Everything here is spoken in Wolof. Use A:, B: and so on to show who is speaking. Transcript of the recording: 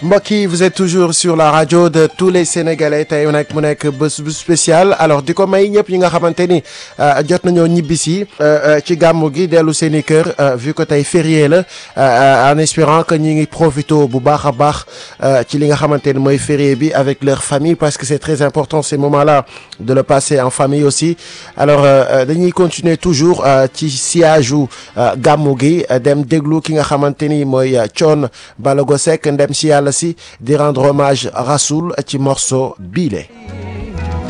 A: mbokk yi vous êtes toujours sur la radio de tous les sénégalais tey nag mu nekk bés bu spécial alors di ko may ñëpp ñi nga xamante ni jot nañoo ñibbisi ci gàmmu gi dellu seen i kër vu que tey férié la en espérant que ñi ngi profito bu baax a baax ci li nga xamante ni mooy férié bi avec leur famille parce que c'est très important ces moments-là de le passer en famille aussi alors dañuy continuer toujours ci siège u gàmmu gi dem déglu ki nga xamante ni mooy Thione Ballago Seck ndem si yàlla si di rendre hommage Rasoul ci morceau biile